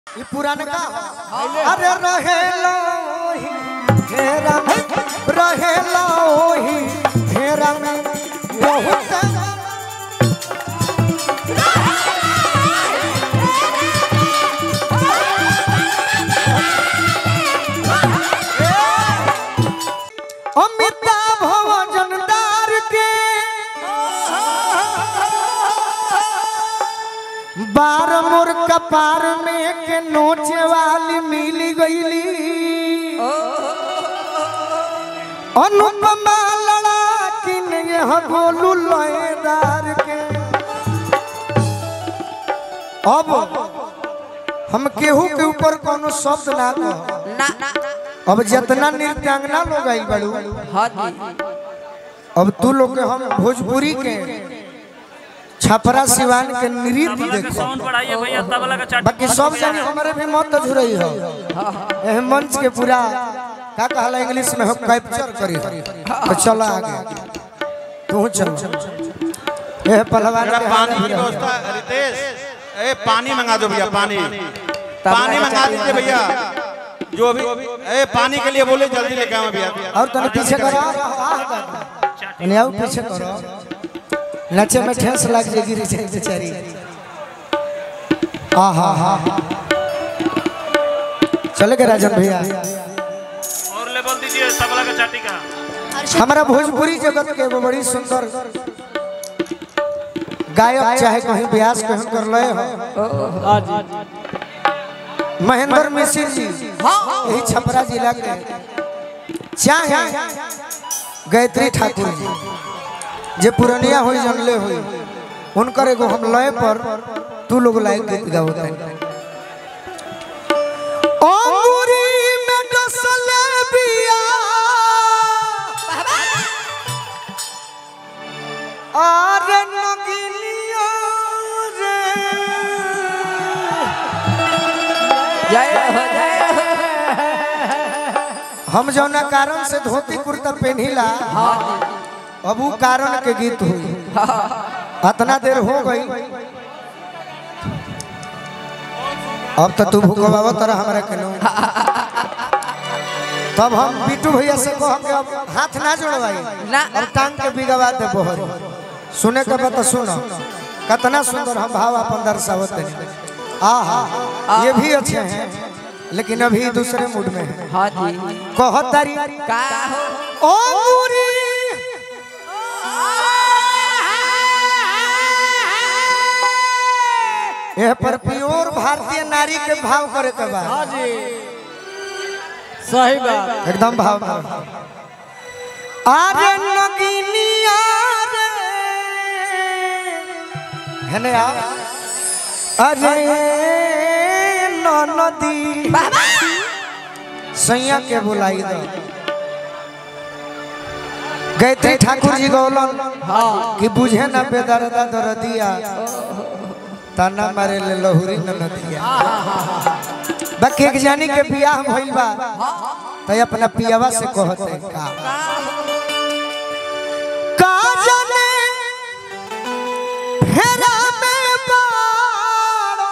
ई पुरानका अरे रहेला ओही घेरा में रहेला ओही घेरा में बहुत अमिताभ भजनदार के बार मोर कपार में के नोचे वाली मिली गईली अनुपमा लड़ा किन यह गोलू लयदार के अब हम केहू के ऊपर कोनो शब्द ना कह ना अब जितना नृत्यांगना लोग आई बड़ू हाँ जी अब तू लोग के हम भोजपुरी के छपरा सिवान के नृत्य देखो साउंड बढ़ाइए भैया तबला का चाट बाकी सब जानी हमारे भी मत झुरई हो एह मंच के पूरा का कहला इंग्लिश में हो कैप्चर करी तो चला आगे तू चल एह पहलवान मेरा के पानी हाथ की में व्यवस्था रितेश ए पानी मंगा दो भैया पानी पानी मंगा दीजिए भैया जो भी ए पानी के लिए बोले जल्दी लेके आओ भैया और तने पीछे करो तने आओ पीछे करो नचे में ठेस लग जाए गिरी जाए बेचारी आ हा हा चले गए राजन भैया और लेवल दीजिए तबला का चाटी का हमारा भोजपुरी जगत के वो बड़ी सुंदर गायक चाहे कहीं ब्यास कहीं कर ले हो महेंद्र मिश्र जी यही छपरा जिला के चाहे गायत्री ठाकुर जी जे पुरनिया हुई जनले हुई उनकर एगो हम लय पर तू लोग लायक गीत गाओ अंगूरी में डसले बिया आरे नगिनिया रे जय हो जय हो हम जौना कारण से धोती कुर्ता पहनिला अब उ कारण के गीत हुई अतना देर हो गई अब तो तू भूखबाबा तरह हमारा कनो तब हम बिट्टू भैया से कह के अब हाथ ना जोड़वाई ना अब टांग के बिगवा दे बोहर सुने के बता सुनो कितना सुंदर हम भाव अपन दर्शावत हैं आहा ये भी अच्छे हैं लेकिन अभी दूसरे मूड में है हाँ जी कहतारी का हो ओ मुरी यह पर प्योर भारतीय नारी के भाव करे के बा सही बात एकदम भाव भाव आरे नगिनिया रे हेने आ अरे नदी सैया के बुलाई दो गायत्री ठाकुर जी गौलन कि बुझे न बेदरदा दरदिया ताना मारे ले लहुरी न नदिया बाकी एक जानी के बियाह भइल बा तो अपना पियावा से कहते का का जाने फेरा में बाड़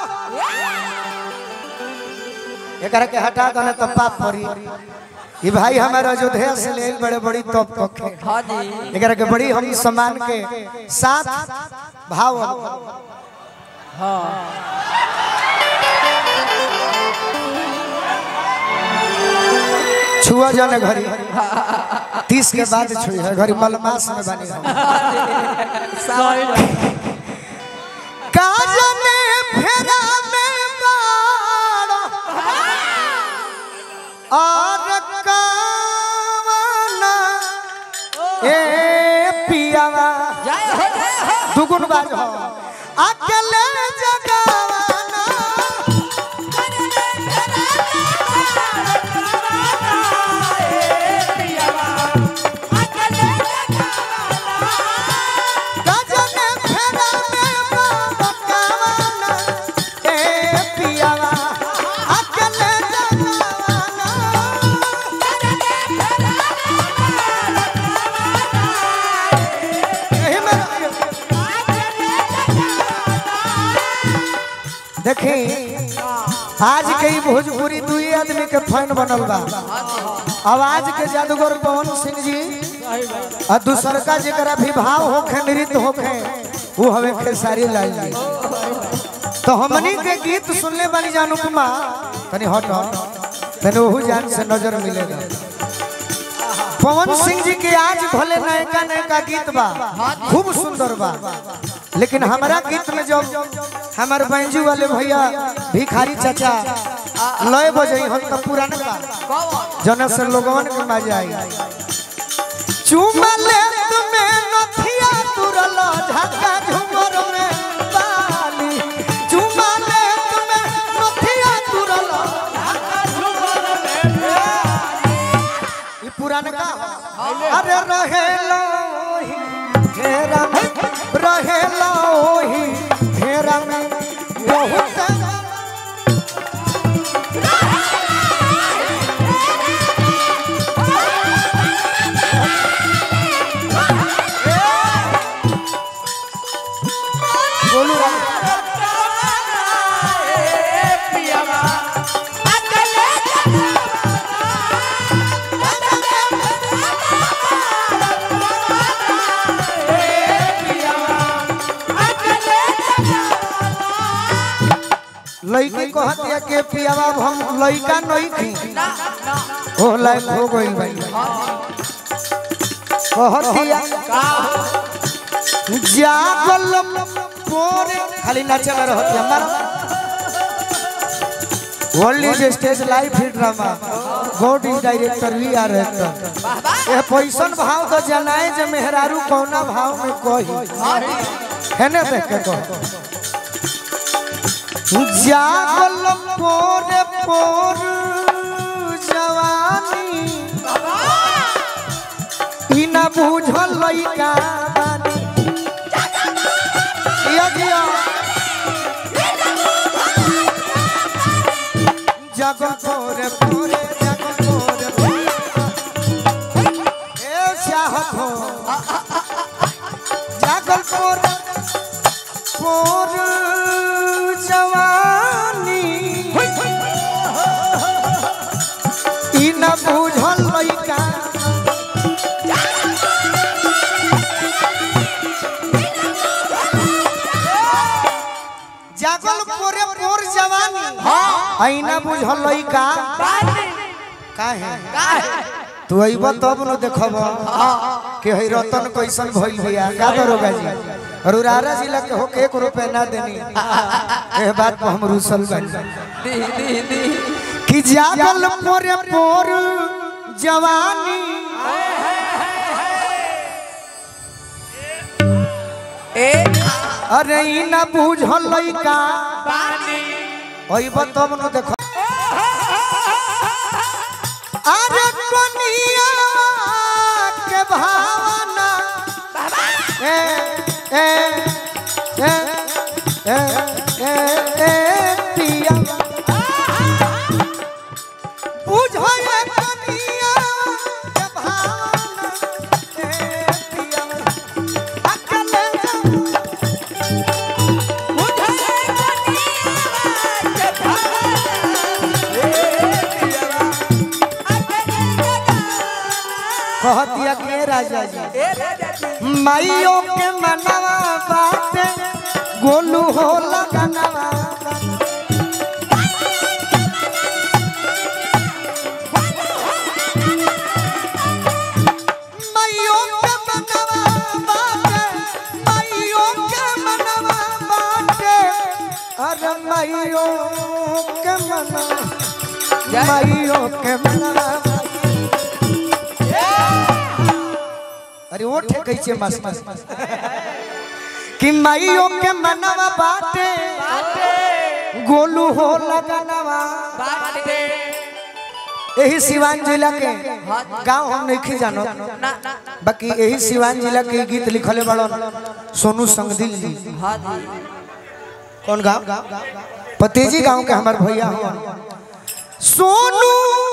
एकरा के हटा दने तो पाप पड़ी ई भाई हमारा अयोध्या से ले बड़े बड़ी तोप कखे हाँ जी एकरा के बड़ी हम सम्मान के साथ भाव छुआ जाने घरी तीस के बाद छुई है घरी मलमास में बनी हम सही बात काजने फेरा में बाड़ और कावना ए पियावा जय हो जय हो दुगुन बाज हो अकेले जगावाना काजने फेरा में बाड़ कावना ए पियावा अकेले जगावाना एही में आज के ही भोजपुरी दुई आदमी के फैन बनल बा आवाज के जादूगर पवन सिंह जी और दूसर का जरा भी भाव होखे नृत्य होखे वो हमें खेसारी लाल जी तो हमनी के गीत सुनले बानी जान उपमा तनी हट तनी ओहू जान से नजर मिलेगा पवन सिंह जी के आज भले नयका नयका गीत बा खूब सुंदर बा लेकिन हमारा गीत में जब हमारे बैंजू वाले भैया भिखारी चाचा लय बजे हम तो पुराना बा जना से लोगवन के मजा आई चुमा ले तुम्हें नथिया तुरल झका झुमर में बाली चुमा ले तुम्हें नथिया तुरल झका झुमर में बाली। ई पुराना का अरे रहेला ओही घेरा में रहेला ओही घेरा में बहुत बोलू लड़की कहत है के पियावा अब हम लड़का नहीं थी हो लायक हो गई भाई कहत दिया जागल पोरे खाली नाचे में रहत है हमारा world is stage live hit drama God is director we are actor ये पैसन भाव तो जनाए जे मेहरारू कौना भाव में कही है ना देख के कहो जागल पोरे पोर जवानी ई ना बुझल लइका बानी जिया जिया जागल पोरे पोरे जागल पोरे पोरे ए चाहत हो जागल पोरे पोर जवानी ई न बुझल लइका जागल पोरे पोर जवानी आई न बुझल लइका काहे तू अइब तब न देखब कि हई रतन कैसन भइल भैया का दरोगा जी रुरारा जिला के होके एक रुपए ना देनी ए बात पर हम रुसल बानी कि जागल पोरे पोर जवानी अरे ई ना बुझल लइका अइब तब न देख अरे कनिया के भावना ए ए ए ए ए ए पिया बुझो ये कनिया के भावना ए पिया अकेले कहतिया के राजा जी माइयों के मनवा बाटे गोलू हो लगनवा माइयों के मनवा बाटे माइयों के मनवा बाटे अरे माइयों के मनवा माइयों के मनवा अरे वो ठे कैसे मास्टर कि माइयों के मनवा बाटे गोलू हो लगनवा यही सिवान जिला के गांव हम नहीं जानो बाकी यही सिवान जिला के गीत लिखले बड़न सोनू संगदिल जी कौन गांव पतेजी गांव के हमार भैया हो सोनू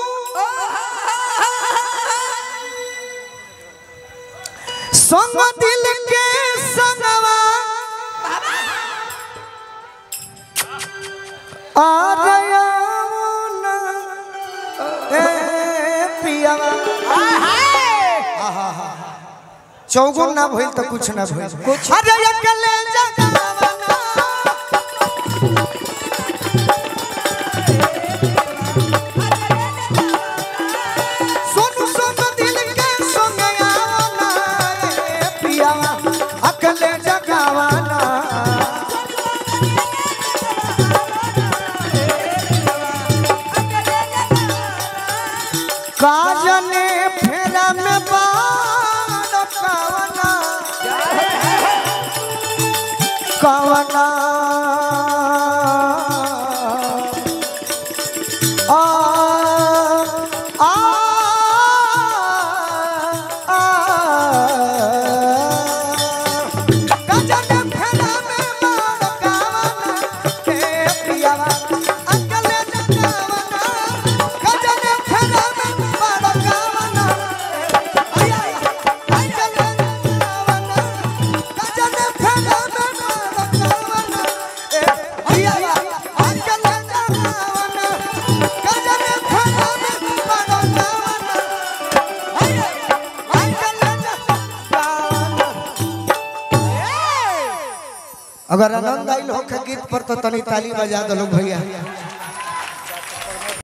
संग दिल के संगवा आ गया पियावा आहा चौगुन ना भइल तो कुछ ना भइल कुछ अरे अकेले जगावना सुन सुन दिल के संग आवना ए पियावा अकेले जगावना काजने फेरा में बाण कवना कवना आ आ आ काजने फेरा में बाण कवना के पियावा अकले जगावना काजने फेरा में बाण कवना आया अकले जगावना काजने फेरा में बाण कवना ए पियावा अकले जगावना काजने फेरा में बाण कवना आया अकले जगावना अगर आनंद आइल हो के गीत पर तो तनी ताली बजा दो लोग भैया